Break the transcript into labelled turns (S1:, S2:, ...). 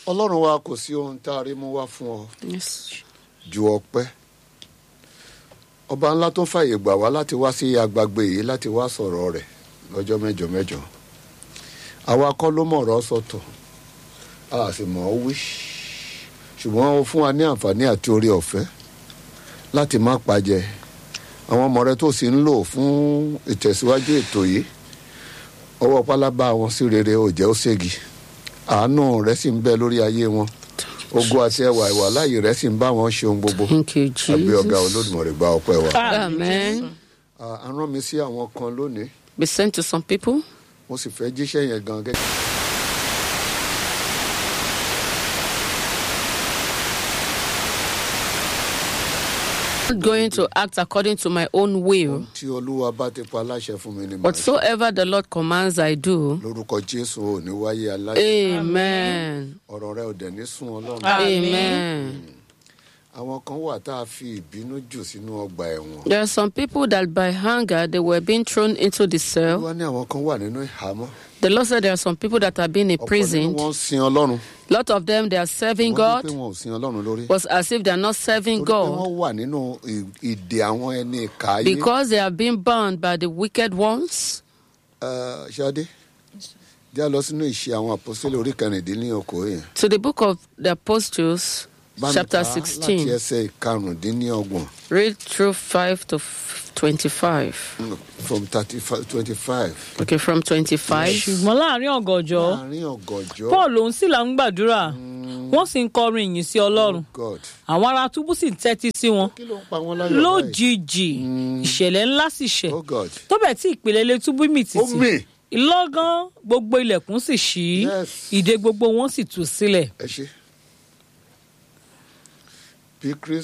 S1: ọlọ́run wa kò sí ohun tá a rí mú wá fún ọ
S2: Yes.
S1: ju ọpẹ́ ọba ńlá tó fàyè gbà wá láti wá sí agbègbè yìí láti wá sọ̀rọ̀ rẹ̀ lọ́jọ́ mẹ́jọ mẹ́jọ àwa kọ́ ló mọ̀ ọ̀rọ̀ sọ̀tọ̀ a sì mọ̀ ọ́ wí ṣùgbọ́n ó fún wa ní àǹfààní àti orí ọ̀fẹ́ láti má pàjẹ́ àwọn ọmọ rẹ tó sì ń lò fún ìtẹ̀síwájú ètò yìí ọwọ́ pálábá wọn sí rere ò jẹ́ ó ségi àánú rẹ sì ń bẹ lórí ayé wọn ogun àti ẹwà ìwà láàyè rẹ sì ń bá wọn ṣe ohun gbogbo
S2: Thank you,
S1: àbí ọgá
S2: Jesus.
S1: olódùmarè gba ọpẹ́ wa.
S2: Amen.
S1: À- à rán mi sí àwọn kan lónìí
S2: Be sent to some people.
S1: mo sì fẹ́ jíṣẹ́ yẹn gan gẹ́gẹ́.
S2: Not going to act according to my own will.
S1: tí olúwa bá ti pa aláṣẹ fún mi ni màá ṣe
S2: Whatsoever the Lord commands, I do.
S1: lórúkọ jésù ò ní wáyé aláṣẹ
S2: Amen.
S1: ọ̀rọ̀ rẹ ò dẹ̀ ní sún ọlọ́run.
S2: Amen.
S1: àwọn kan wà tá a fi ìbínú jù sínú ọgbà ẹ̀wọ̀n.
S2: There are some people that by hunger they were being thrown into the cell.
S1: wọ́n ní àwọn kan wà nínú ìhámọ́.
S2: The Lord said there are some people that are being
S1: ọ̀pọ̀ nínú
S2: imprisoned.
S1: wọn sin ọlọ́run.
S2: A lot of them they are serving
S1: wọ́n ní
S2: God,
S1: pé wọn ò sin ọlọ́run lórí.
S2: but as if they are not serving
S1: torí pé
S2: God
S1: wọ́n wà nínú ì- ìdè àwọn ẹni ìka ayé.
S2: because they are being bound by the wicked ones.
S1: Ẹ, ṣadé jẹ́ a lọ sínú ìṣe àwọn àpọ́sílẹ̀ orí kẹrìndínlọ́kọ̀ yẹn.
S2: To the book of the Apostles,
S1: Bá mi
S2: chapter
S1: kà á láti
S2: 16,
S1: ẹsẹ̀ ìkarùndínlọ́gbọ̀n
S2: read through 5 to f- 25.
S1: from thirty five twenty five.
S2: Okay, from 25.
S3: ṣùgbọ́n láàrin ọ̀gànjọ́
S1: láàrin ọ̀gànjọ́.
S3: paul òun sì là ń gbàdúrà wọ́n sì ń kọrin ìyìn sí ọlọ́run
S1: God
S3: àwọn ará túbú sì ń tẹ́tí sí wọn
S1: kí ló ń pa wọn láyọ̀ báyìí?
S3: lójijì ìṣẹ̀lẹ̀ ńlá sì ṣẹ̀
S1: oh God
S3: tó bẹ̀ tí ìpele ilé túbú mì
S1: ó
S3: tìtì
S1: mì
S3: ìlọ́gán gbogbo ilẹ̀kùn sì ṣí
S1: Yes.
S3: ìdè gbogbo wọn sì tú sílẹ̀
S1: ẹ ṣe bí Chris